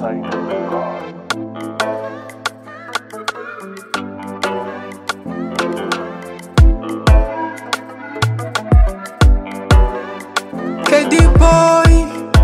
sight of God. KD boy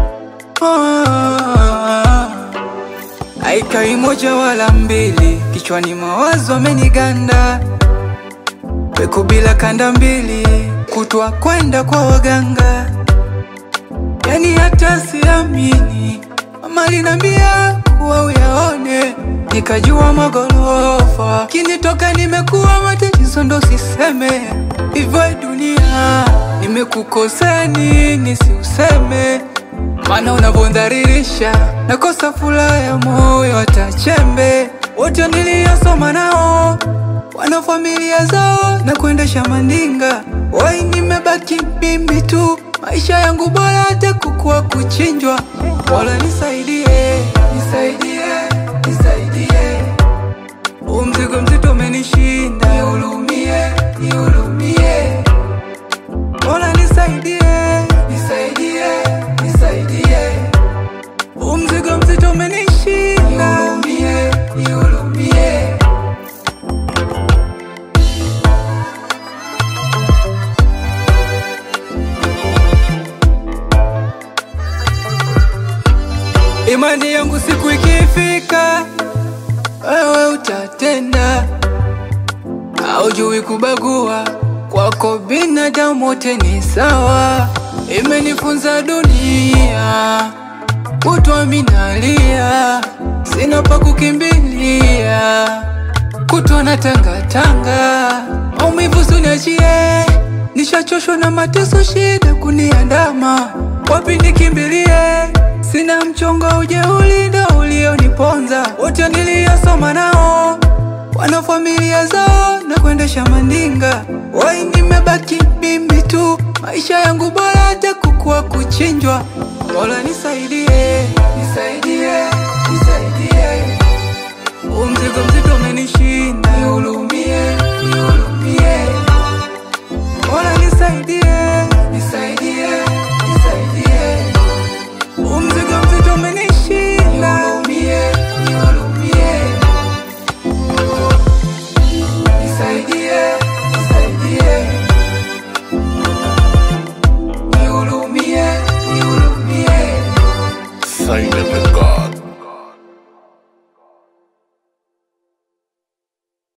ah, aikai moja wala mbili, kichwani mawazo ameniganda, peku bila kanda mbili, kutwa kwenda kwa waganga, yani hata siamini, mama alinambia kuwa uyaone, nikajua magorofa, kinitoka nimekuwa matatizo, ndo siseme hivyo dunia, nimekukosea nini siuseme, maana unavyondharirisha nakosa furaha ya moyo, hata chembe. Wote niliyosoma nao wana familia zao na kuendesha mandinga, wai nimebaki mimi tu, maisha yangu bora hata kukua kuchinjwa. Mola nisaidie, nisaidie, nisaidie, huu mzigo mzito umenishinda, nihurumie, nihurumie. Mola nisaidie, nisaidie, nisaidie, huu mzigo mzito umenishinda, nihurumie, nihurumie. Imani yangu siku ikifika, wewe utatenda, haujui kubagua, kwako binadamu wote ni sawa. Imenifunza dunia, kutwa minalia, sina pa kukimbilia, kutwa na tangatanga, maumivu suniachie, nishachoshwa na mateso, shida kuniandama, wapi nikimbilie? Sina mchongo, ujeuli ndo ulioniponza. Wote niliyosoma nao wana familia zao na kuendesha mandinga, wai nimebaki mimi tu, maisha yangu bora hata kukua kuchinjwa. Mola nisaidie, nisaidie